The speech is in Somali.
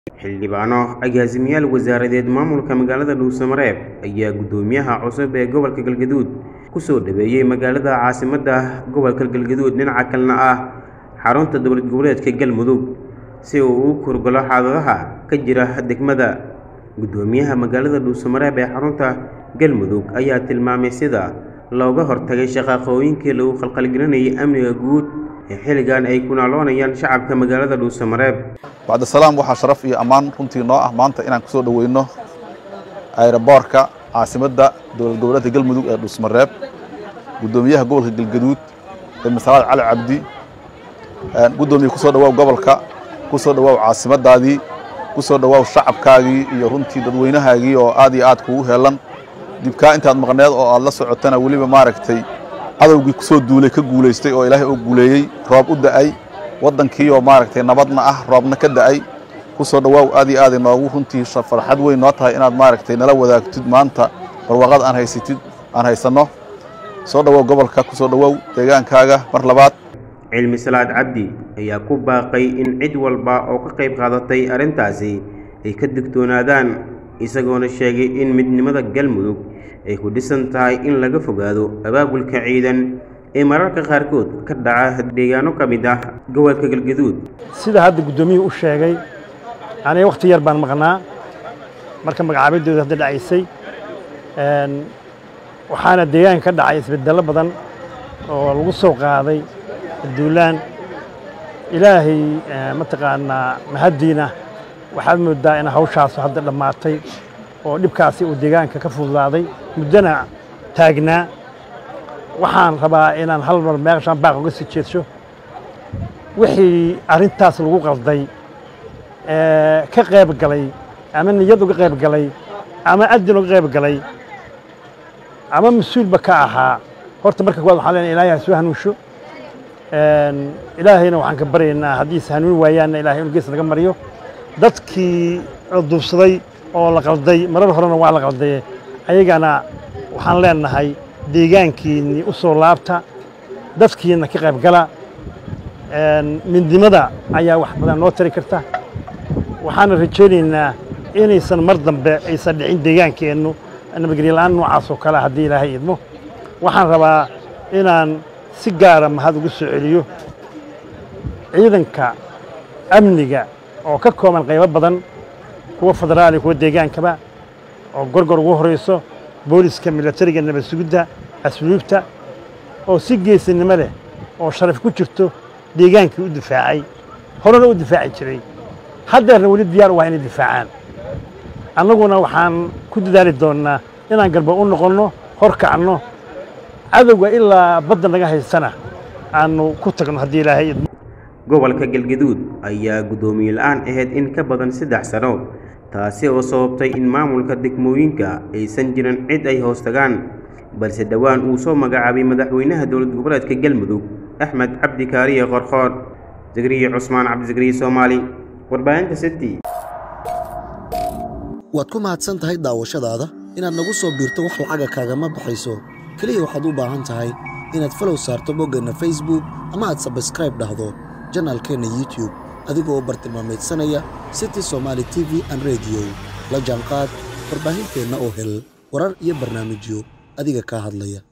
xildhibaano agaasimayaal wasaaradeed maamulka magaalada dhuusamareeb ayaa guddoomiyaha cusub ee gobolka galgaduud kusoo dhaweeyey magaalada caasimadda gobolka galgaduud dhinaca kalena ah xarunta dowlad goboleedka galmudug si uu u kurgalo xaaladaha ka jira degmada guddoomiyaha magaalada dhuusamareeb ee xarunta galmudug ayaa tilmaamay sida looga hortagay shaqaaqooyinkii lagu khalkhalgelinayay amniga guud ee xilligan ay ku naaloonayaan shacabka magaalada dhuusamareeb bacdisalaam waxaa sharaf iyo ammaan runtii noo ah maanta inaan kusoo dhoweyno ayroboorka caasimadda dowlad goboleedka galmudug ee dhuusmareeb guddoomiyaha gobolka galgaduud ee masalaad cali cabdi guddoomiye kusoo dhawaaw gobolka kusoo dhawaaw caasimadaadii kusoo dhawaaw shacabkaagii iyo runtii dadweynahaagii oo aad iyo aad kugu heelan dibkaa intaad maqneed oo aad la socotana weliba maaragtay cadowgii kusoo duulay ka guulaystay oo ilaahay oo guuleeyey roob u da'ay waddankii oo maaragtay nabadna ah roobna ka da'ay kusoo dhawaaw aad iyo aad noogu runtii farxad weyn noo tahay inaad maaragtay nala wadaagtid maanta barwaaqada aan haysatid aan haysanno soo dhawaaw gobolka kusoo dhawaaw deegaankaaga mar labaad cilmi salaad cabdi ayaa ku baaqay in cid walba oo ka qayb qaadatay arrintaasi ay ka digtoonaadaan isagoona sheegay in midnimada galmudug ay ku dhisan tahay in laga fogaado abaabulka ciidan ee mararka qaarkood ka dhaca deegaano ka mid ah gobolka galgaduud sida hadda guddoomiyuhu u sheegay aniga wakhti yar baan maqnaa marka magacaabaddooda hadda dhacaysay waxaana deegaanka ka dhacay isbedello badan oo lagu soo qaaday duulaan ilaahay mataqaanaa mahaddiina waxaad mooddaa in hawshaasu hadda dhammaatay oo dhibkaasi uu deegaanka ka fududaaday muddona taagnaa waxaan rabaa inaan hal mar meeshaan baaq uga sii jeedsho wixii arrintaas lagu qalday ka qayb galay ama niyad uga qayb galay ama adin uga qayb galay ama mas-uulba ka ahaa horta marka kuwaad waxaan leenahay ilaahay ha soo hanuunsho ilaahayna waxaan ka baryaynaa haddiise hanuun waayaanna ilahay inu gees naga mariyo dadkii la duubsaday oo la qalday marar horena waa la qaldaye ayagana waxaan leenahay deegaankiinnii u soo laabta dadkiina ka qayb gala midnimada ayaa wax badan noo tari karta waxaana rajaynaynaa inaysan mar dambe aysan dhicin deegaankeennu nabadgelyo la'aan noocaas oo kale haddii ilaahay idmo waxaan rabaa inaan si gaara mahad ugu soo celiyo ciidanka amniga oo ka kooban qaybo badan kuwa federaali kuwa deegaankaba oo gorgor ugu horayso booliska milatariga nabad sugidda asluubta oo si geesinimo leh oo sharaf ku jirto deegaankii u difaacay horena u difaaci jiray haddeerna weli diyaar u ah inay difaacaan annaguna waxaan ku dadaali doonnaa inaan garba u noqonno hor kacno cadowga ilaa badda naga haystana aanu ku tagno haddii ilaahay idmo gobolka galgaduud ayaa guddoomiye la-aan ahayd in ka badan saddex sano taasi oo sababtay in maamulka degmooyinka aysan jirin cid ay hoos tagaan balse dhowaan uu soo magacaabay madaxweynaha dowlad goboleedka galmudug axmed cabdi kaariye qorqoor zagriye cusmaan cabdizagriye soomaali warbaahinta city waad ku mahadsan tahay daawashadaada inaad nagu soo biirto wax lacaga kaagama baxayso keliya waxaad u baahan tahay inaad falow saarto boggeenna facebook ama aad sabskraib dhahdo janaalkeenna youtube adigoo u bartilmaamaydsanaya city somaali t v an rediyo la jaanqaad warbaahinteenna oo hel warar iyo barnaamijyo adiga kaa hadlaya